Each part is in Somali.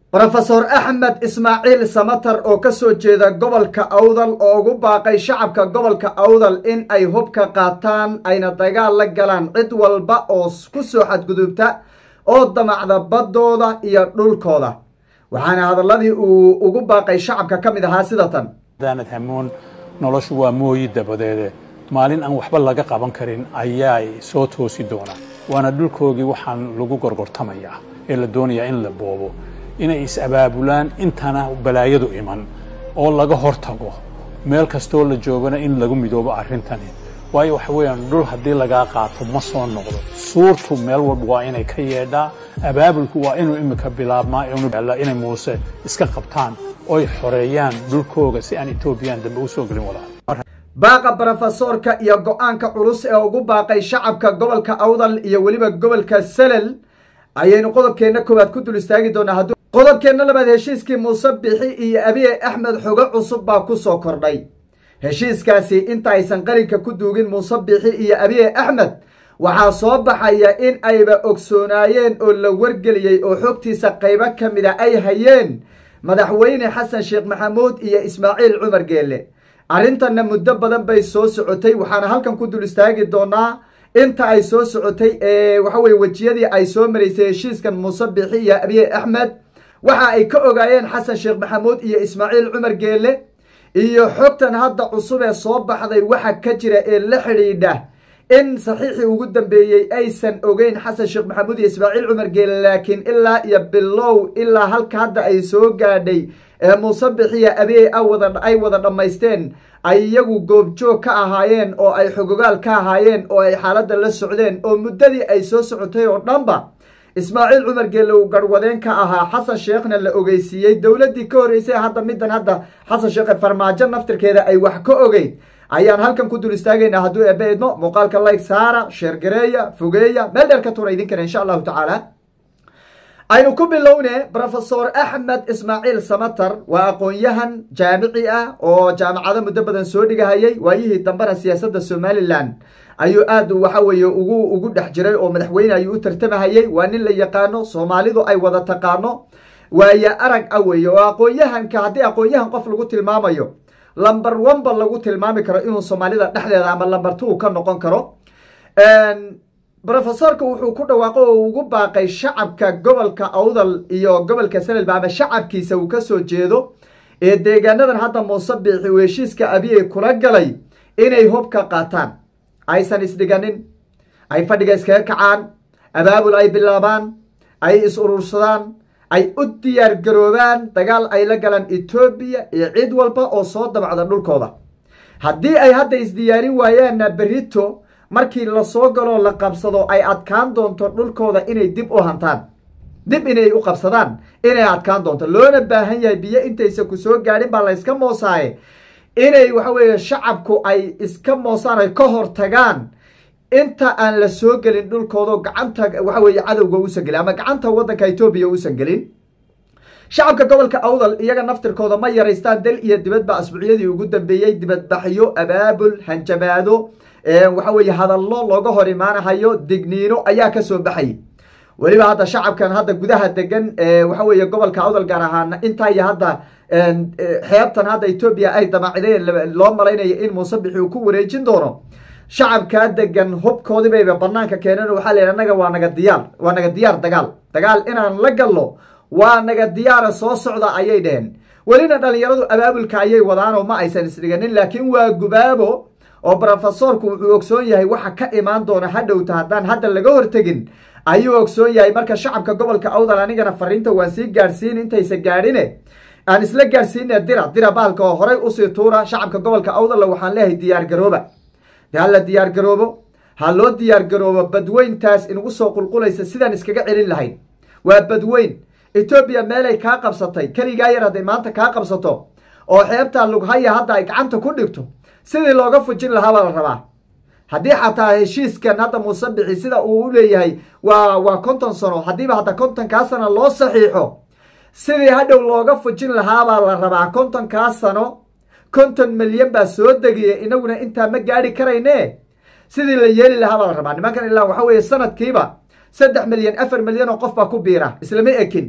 rofesor axmed ismaaciil samatar oo ka soo jeeda gobolka awdal oo ugu baaqay shacabka gobolka awdal in ay hubka qaataan ayna dagaal la galaan cid walba oo ku soo xadgudubta oo damacda baddooda iyo dhulkooda waxaana hadalladii uu ugu baaqay shacabka ka mid ahaa sida tan daanad hamoon noloshu waa mooyi dabadeede maalin aan waxba laga qaban karin ayaa soo toosi doonaa waana dhulkoogii waxaan lagu gorgortamayaa ee la doonayaa in la boobo inay is-abaabulaan intana balaayadu iman oo laga hortago meel kastoo la joogana in lagu midoobo arrintani waayo waxa weeyaan dhul haddii lagaa qaato ma soo noqdo suurtu meel walba waa inay ka yeedhaa abaabulku waa inuu imika bilaabmaa inay muuse iska qabtaan oy xoreeyaan dhulkooga si aan etoobiyaan dambe u soo gelin walaal baaqa brofesoorka iyo go-aanka culus ee ugu baaqay shacabka gobolka awdal iyo weliba gobolka salel ayaynu qodobkeenna koowaad ku dul istaagi doonaa qodobkeenna labaad heshiiskii muuse bixi iyo abiye axmed xogo cusub baa ku soo kordhay heshiiskaasi inta aysan qalinka ku duugin muuse bixi iyo abiye axmed waxaa soo baxaya in ayba ogsoonaayeen oo la wargeliyey oo xogtiisa qaybo ka mida ay hayeen madaxweyne xasan sheekh maxamuud iyo ismaaciil cumar geelle arrintanna muddo badan bay soo socotay waxaana halkan ku dul istaagi doonaa inta ay soo socotay ee waxa weye wejiyadii ay soo maraysay heshiiskan muuse bixi iyo abiye axmed waxa ay ka ogaayeen xasan sheekh maxamuud iyo ismaaciil cumar geelle iyo xogtan hadda cusub ee soo baxday waxa ka jira ee la xidhiidha in saxiixii ugu dambeeyey aysan ogeyn xasan sheekh maxamuud iyo ismaaciil cumar geele laakiin ilaa iyo bilow ilaa halka hadda ay soo gaadhay ee muuse bixiya abiye ay wada dhammaysteen ay iyagu goobjoog ka ahaayeen oo ay xogogaal ka ahaayeen oo ay xaaladda la socdeen oo muddadii ay soo socotay oo dhanba ismaaciil cumar geelle uu garhwadeen ka ahaa xasan sheekhna la ogeysiiyey dowladdii ka horreysay hadda middan hadda xasan sheekhe farmaajo naftirkeeda ay wax ka ogeyn ayaan halkan ku dul istaagaynaa hadduu eebbe idmo muuqaalka layg saara sheergareeya fogeeya meel dheer ka tura idinkana insha allahu tacaala aynu ku bilowne rofesor axmed ismaaciil samatar waa aqoon-yahan jaamici ah oo jaamacado muddo badan soo dhigahayay waayihii dambena siyaasadda somalilan ayuu aad waxa weeye ugu ugu dhex jiray oo madaxweyne ayuu u tartamahayey waa nin la yaqaano soomaalidu ay wada taqaano waaye arag ah weeye oo aqoon-yahanka haddii aqoon-yahan qof lagu tilmaamayo lamber oneba lagu tilmaami karo inuu soomaalida dhexdeeda ama lamber two ka noqon karo rofesorka wuxuu ku dhawaaqo oo ugu baaqay shacabka gobolka awdal iyo gobolka sanelba ama shacabkiisa uu ka soo jeedo ee deegaanadan hadda muuse biixi uu heshiiska abiye kula galay inay hubka qaataan aysan isdhiganin ay fadhiga iskaga kacaan abaabul ay bilaabaan ay is urursadaan ay u diyaar garoobaan dagaal ay la galaan etoobiya iyo cid walba oo soo dabacda dhulkooda haddii ay hadda isdiyaarin waayaanna berito markii lasoo galoo la qabsado ay adkaan doonto dhulkooda inay dib u hantaan dib inay u qabsadaan inay adkaan doonto loona baahan yahay biyo intaysa ku soo gaadhin baa layska moosaaye inay waxa weeye shacabku ay iska moosaan ay ka hor tagaan inta aan la soo gelin dhulkooda gacanta waxa weeye cadowga uusan gelin ama gacanta waddanka etoobiya uusan gelin shacabka gobolka awdal iyaga naftirkooda ma yaraystaan dal iyo dibadba asbuucyadii ugu dambeeyey dibadbaxyo abaabul hanjabaado waxa weeye hadallo looga hor imaanahayo digniino ayaa ka soo baxay weliba hadda shacabkan hadda gudaha degan waxa weeye gobolka awdal gaar ahaan intaa iyo hadda xeebtan hadda etoobiya ay damaacideen loo malaynayo in muuse bixi uu ku wareejin doono shacabkaa degan hubkoodii bayba banaanka keeneen waxaa la yidhi annaga waa naga diyaar waa naga diyaar dagaal dagaal inaan la gallo waa naga diyaara soo socda ayay dheheen welina dhalinyaradu abaabulka ayay wadaanoo ma aysan isdhiganin laakiin waa gubaabo oo brofesorku wuxuu ogsoon yahay waxa ka imaan doona hadhowta haddaan hadda laga hortegin ayuu ogsoon yahay marka shacabka gobolka awdal anigana fariinta waan sii gaadhsiin intaysa gaadhine aan isla gaadhsiine dira dira baalka oo horay usii tuura shacabka gobolka awdalla waxaan leeyahay diyaar garooba de hala diyaar garoobo ha loo diyaar garoobo badweyntaas inugu soo qulqulaysa sidaan iskaga celin lahayn waa badweyn etoobiya meelay kaa qabsatay keligaa yar hadday maanta kaa qabsato oo xeebtaa lughaya hadda ay gacanta ku dhigto sidii looga fujin lahaa baa la rabaa haddii xataa heshiiskan hadda muuse bixi sida uu u leeyahay waa waa konton sano haddiiba hadda kontonkaa sano loo saxiixo sidii hadhow looga fujin lahaabaa la rabaa kontonkaa sano konton milyan baa soo degiya inaguna intaa ma gaari karayne sidii la yeeli lahaa baa la rabaa nimankan ilaa waxa weeye sanadkiiba saddex milyan afar milyan oo qof baa ku biira islama ekin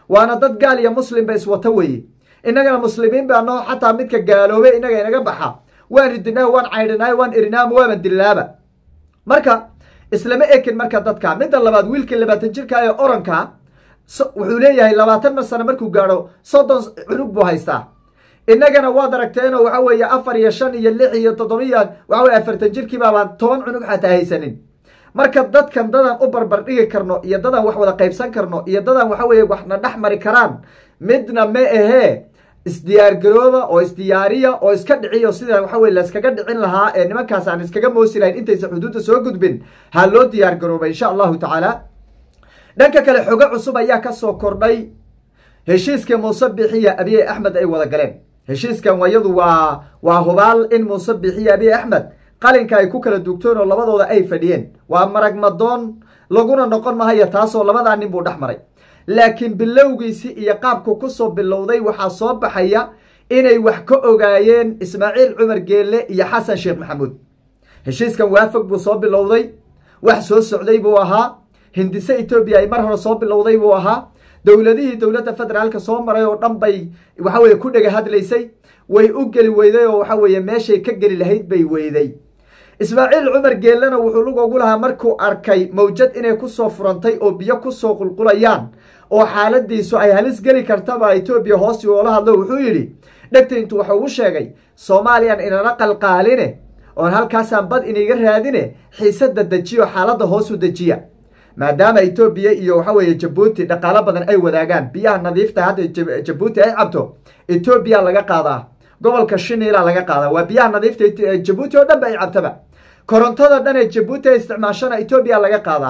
waana dad gaal iyo muslimba iswata weeye innagana muslimiin baa noo xataa midka gaaloobe innaga inaga baxa waan ridinaa waan caydhinaayo waan erinaama waaban dillaaba marka islama ekin marka dadka midda labaad wiilkii labaatan jirka ee oranka wuxuu leeyahay labaatan sano markuu gaadho soddon cunug buu haystaa innagana waad aragteenoo waxa weeye afar iyo shan iyo lix iyo toddobiyo waxa weye afartan jirkii baabaan toban cunug xataa haysanin marka dadkan dadaan u barbar dhigi karno iyo dadaan wax wada qaybsan karno iyo dadaan waxa weeye waxna dhex mari karaan midna ma ahee isdiyaargarooba oo isdiyaariya oo iska dhiciyo sida waxa weye layskaga dhicin lahaa ee nimankaas aan iskaga moosi lahayn intaysa xuduudda soo gudbin ha loo diyaargarooba insha allahu tacaala dhanka kale xogo cusub ayaa ka soo kordhay heshiiskii muuse bixiya abiye axmed ay wada galeen heshiiskan wayadu waa waa hubaal in muuse bixiya abiye axmed qalinka ay ku kala duugtoon oo labadooda ay fadhiyeen waa marag madoon laguna noqon mahaya taasoo labadaa nin buu dhex maray laakiin bilowgiisi iyo qaabku kusoo bilowday waxaa soo baxaya inay wax ka ogaayeen ismaaciil cumar geelle iyo xasan sheekh maxamuud heshiiskan waafog buu soo bilowday wax soo socday buu ahaa hindise etoobiya ay mar hore soo bilowday buu ahaa dowladihii dowladda federaalka soo maray oo dhan bay waxa weye ku dhega hadlaysay way u geli weyday oo waxa weeye meeshay ka geli lahayd bay weyday ismaaciil cumar geellena wuxuu lug ogu lahaa markuu arkay mawjad inay kusoo furantay oo biyo kusoo qulqulayaan oo xaaladiisu ay halis geli kartaba etoobiya hoosi oola hadlo wuxuu yidhi dhegta intuu waxa ugu sheegay soomaaliyan inana qalqaaline oon halkaasaan bad iniga raadine xiisada dejiyo xaaladda hoosu dejiya maadaama etoobiya iyo waxa weeye jabuuti dhaqaalo badan ay wadaagaan biyaha nadiifta hadda jabuuti ay cabto etoobiya laga qaadaa gobolka shiniila laga qaadaa waa biyaha nadiifta jabuuti oo dhan ba ay cabtaba korontada dhan ee jabuuti ay isticmaashana etoobiya laga qaadaa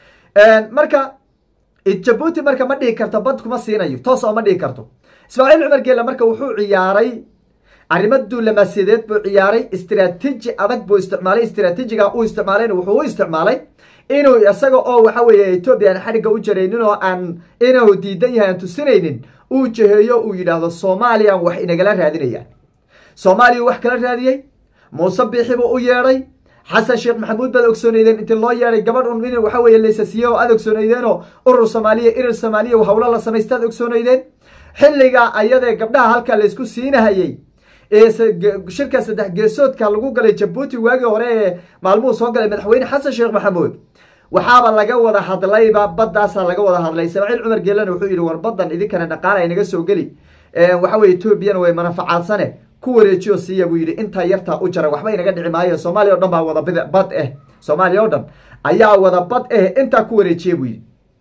marka jabuuti marka ma dhihi karto bad kuma siinayo toos oo ma dhihi karto ismaaciil cumar geela marka wuxuu ciyaaray arrimo duulamasiyadeed buu ciyaaray istraatiiji adag buu isticmaalay istraatiijiga uu isticmaalayna wuxuu u isticmaalay inuu isaga oo waxa weeye etoobiya aan xadhigga u jaraynin oo aan inuu diidan yahay aan tusinaynin uu jaheeyo uu yidhaahdo soomaaliyaan wax inagala raadinayaan soomaaliya wax kala raadiyey muuse biixi buu u yeedhay xasan sheekh maxamuud baad ogsoonaydeen intii loo yeedhay gabadh un in waxa weeye laysasiiye oo aad ogsoonaydeenoo urur soomaaliya irir soomaaliya hawlo la samaystaad ogsoonaydeen xilligaa ayadee gabdhaha halkaa laysku siinahayey ee shirka saddex geesoodka lagu galay jabuuti waagii hore ee maalmuhu soo galay madaxweyne xasan sheekh maxamuud waxaaba laga wada hadlayba badaasaa laga wada hadlay ismaaciil cumar geelena wuxuu yidhi war badan idinkana dhaqaala inaga soo geli waxa weye etoobiyana way manafacaadsane ku wareejiyo siiya buu yidhi intaa yartaa u jara waxba inaga dhici maayo soomaaliya o dhan baa wada bad eh soomaaliya o dhan ayaa wada bad eh intaa ku wareejiya buu yidhi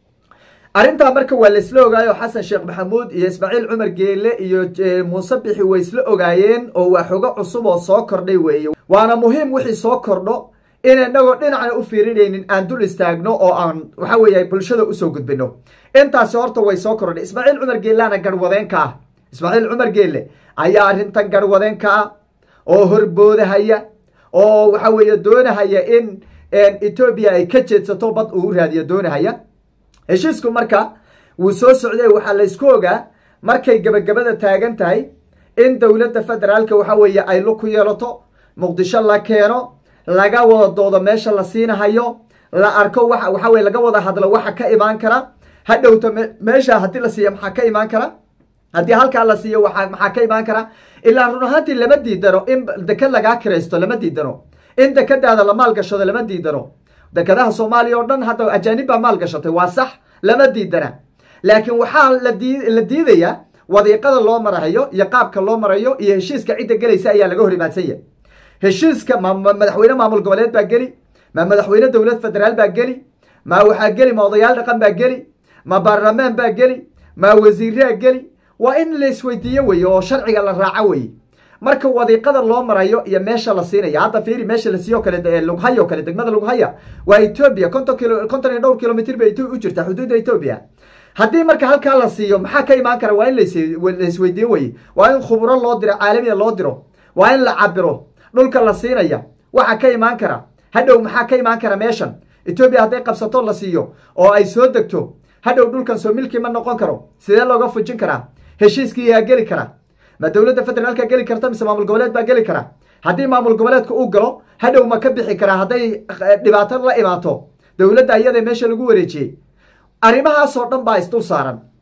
arrintaa marka waa laisla ogaayo xasan sheekh maxamuud iyo ismaaciil cumar geele iyo muuse bixi way isla ogaayeen oo waa xogo cusub oo soo kordhay weeye waana muhiim wixii soo kordho in inagoo dhinacna u fiirinaynin aan dul istaagno oo aan waxa weeye bulshada usoo gudbino intaasi horta way soo kordhay ismaaciil cumar geelana garwadeenka ah ismaaciil cumar geelle ayaa arrintan garwadeenka ah oo horboodahaya oo waxa weeye doonahaya in etoobiya ay ka jeedsato bad uu raadiyo doonahaya heshiisku marka wuu soo socday waxaa laysku ogaa markay gebagabada taagan tahay in dowladda federaalka waxa weeye ay lug ku yeelato muqdisho la keeno laga wada doodo meesha la siinahayo la arko wa waxa weye laga wada hadlo waxa ka imaan kara hadhowto meesha haddii la siiyo maxaa ka imaan kara haddii halkaa la siiyo waa maxaa ka imaan kara ilaa run ahaantii lama diidano in deked lagaa kiraysto lama diidano in dekadaada la maalgashado lama diidano dekadaha soomaaliya oo dhan hadda ajaanib baa maal gashatay waa sax lama diidana laakiin waxaa la diidayaa wadiiqada loo marayo iyo qaabka loo marayo iyo heshiiska cidda gelaysa ayaa laga hor imaadsanya heshiiska ma madaxweyne maamul goboleed baa geli ma madaxweyne dowlad federaal baa geli ma waxaa geli ma odayaal dhaqan baa geli ma baarlamaan baa geli ma wasiiraa geli waa in la isweydiiyo weye oo sharciga la raaco weye marka wadiiqada loo marayo iyo meesha la siinaya hadda fiiri meesha la siiyo kale lughaya o kale degmada lughaya waa etoobiya konton kilo konton iyo dhowr kilomitr bay u jirtaa xuduudda etoobiya haddii marka halkaa la siiyo maxaa ka imaan kara waa in laisweydiin weye waa in khuburo loo diro caalamiya loo diro waa in la cabiro dhulka la siinaya waxa ka imaan kara hadhow maxaa ka imaan kara meeshan etoobiya hadday qabsato la siiyo oo ay soo degto hadhow dhulkan soo milki ma noqon karo sidee looga fujin karaa heshiiskii yaa geli kara ma dowladda federaalka geli karta mise maamul goboleed baa geli kara haddii maamul goboleedka uu galo hadhow ma ka bixi karaa hadday dhibaato la imaato dowladda iyada meesha lagu wareejiyey arrimahaasoo dhan baa isdul saaran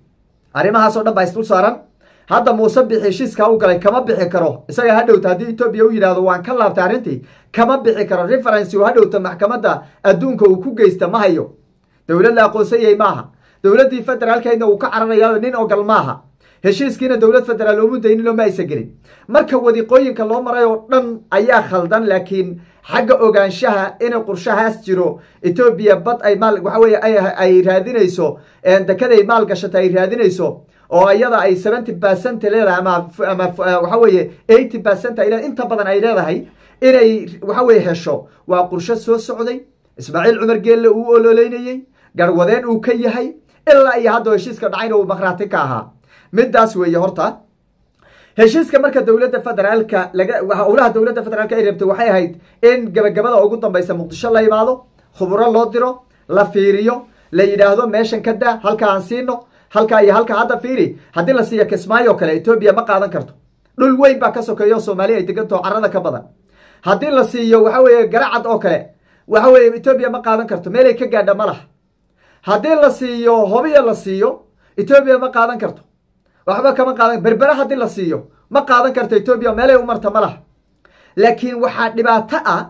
arrimahaasoo dhan baa isdul saaran hadda muuse bixi heshiiskaa u galay kama bixi karo isaga ha dhowta haddii etoobiya u yidhahdo waan ka laabtay arrintii kama bixi karo referency u ha dhowta maxkamadda adduunka uu ku geysta ma hayo dowlad la aqoonsan yahay maaha dowladdii federaalkeedna uu ka cararayaa nin ogal maaha heshiiskiina dowlad federaal loomu dayninoo ma aysan gelin marka wadiiqooyinka loo maray oo dhan ayaa khaldan laakiin xagga ogaanshaha inay qurshahaas jiro etoobiya bad ay maal waxa weye ay raadinayso dekeday maal gashata ay raadinayso oo iyada ay seventy percent leedahay ama ama waxa weeye eighty percent ay leedahay inta badan ay leedahay inay waxa weye hesho waa qursho soo socday ismaaciil cumar geelle uu ololeynayey garwadeen uu ka yahay ilaa iyo hadda heshiiska dhacayna uu makhraati ka ahaa midaas weeye horta heshiiska marka dowladda federaalka laga howlaha dowladda federaalka ay rabtay waxay ahayd in gabagabada ugu dambaysa muqdisho la imaado khuburo loo diro la fiiriyo la yidhaahdo meeshan ka daa halka aan siino halkaa iyo halka hadda fiiri haddii la siiyo kismaayo kale etoobiya ma qaadan karto dhul weyn baa ka sokeeya oo soomaaliya ay degantaho carada ka badan haddii la siiyo waxa weeye garacad oo kale waxa weeye etoobiya ma qaadan karto meelay ka gaadha ma laha haddii la siiyo hobiya la siiyo etoobiya ma qaadan karto waxba kama qaadan berbera haddii la siiyo ma qaadan karto etoobiya meelay u marta ma laha laakiin waxaa dhibaato ah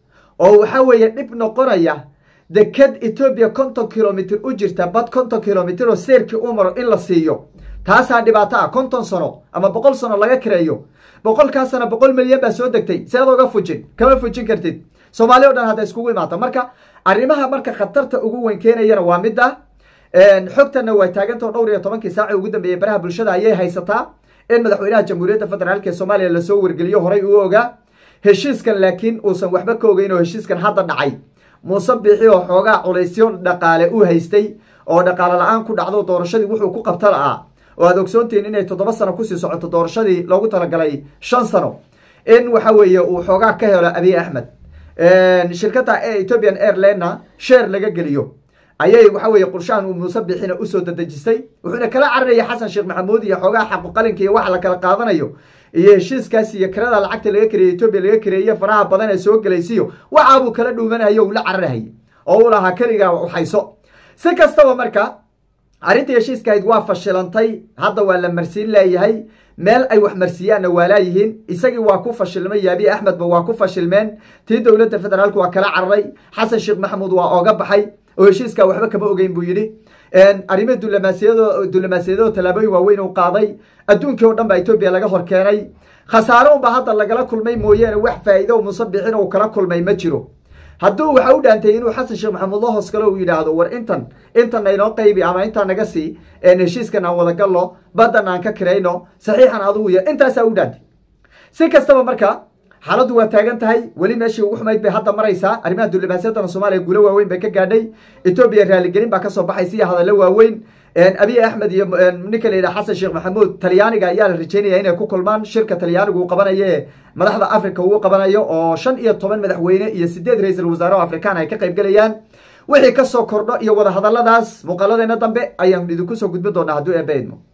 oo waxa weeye dhib noqonaya deked etoobiya konton kilomitr u jirta bad konton kilomitr oo seerkii u maro in la siiyo taasaa dhibaato ah konton sano ama boqol sano laga kareeyo boqolkaa sano boqol milyan baa soo degtay sead oga fujin kama fujin kartid soomaali o dhan hadda iskugu imaata marka arrimaha marka khatarta ugu weyn keenayana waa midda xogtanna waa taagantao dhowr iyo tobankii saaci ugu dambeeyey baraha bulshada ayay haysataa in madaxweynaha jamhuuriyadda federaalk ee soomaaliya lasoo wargeliyo horay uu ogaa heshiiskan laakiin uusan waxba ka ogeyn oo heshiiskan hadda dhacay muuse bixi oo xoogaa culaysyo dhaqaale u haystay oo dhaqaale la-aan ku dhacdo doorashadii wuxuu ku qabta la'aa oo aad ogsoontihiin inay toddoba sano kusii socoto doorashadii loogu talagalay shan sano in waxa weeye uu xoogaa ka helo abiy axmed shirkadda ethiopian airlinena sheer laga geliyo ayay waxa weeye qurshahan uu muuse bixina usoo dadejisay wuxuuna kala cararaya xasan sheekh maxamuud iyo xoogaha xaqu qalinka iyo waxa la kala qaadanayo iyo heshiiskaas iyo kirada lacagta laga kareeyey etoobiya laga kareeye faraha badan ee soo gelaysiyo waxaabuu kala dhuumanayo uu la cararahayay oo uu lahaa keligaa waxayso si kastaba marka arrintii heshiiskahayd waa fashilantay hadda waa la marsiin leeyahay meel ay wax marsiiyaanna waa laayihiin isagii waa ku fashilmay yaabi axmedba waa ku fashilmeen tii dowladda federaalku waa kala cararay xasan sheekh maxamuud waa ooga baxay oo heshiiskaa waxba kama ogeyn buu yidhi arrimo dulamaasiyado dulamaasiyadoo tallaabooyin waaweyn uu qaaday adduunkii oo dhan baa etoobiya laga hor keenay khasaaro unba hadda lagala kulmay mooyaane wax faa'iido muuse bixin uu kala kulmay ma jiro hadduu waxa u dhaantay inuu xasan sheekh maxamuud la hoos galo uu yidhaahdo war intan intan aynoo qaybi ama intaan naga sii heshiiskan aan wadagalno baddan aan ka kirayno saxiixan adugu ya intaasaa u dhaantay si kastaba marka xaaladdu waa taagan tahay weli meeshii ugu xumayd bay hadda maraysaa arrimaha dulibaasyadana soomaaliya guulo waaweyn bay ka gaadhay etoobiya raaligelin baa kasoo baxaysa iyo hadallo waaweyn abiy axmed iyo ninka la yidhaha xasan sheekh maxamuud talyaaniga ayaa la rajeynaya inay ku kulmaan shirka talyaanigu uu qabanayo ee madaxda africa uu qabanayo oo shan iyo toban madaxweyne iyo sideed ra-iisul wasaare oo afrikaan ay ka qayb gelayaan wixii kasoo kordho iyo wadahadaladaas muuqaaladeena dambe ayaan idinku soo gudbin doonaa hadduu eebba idmo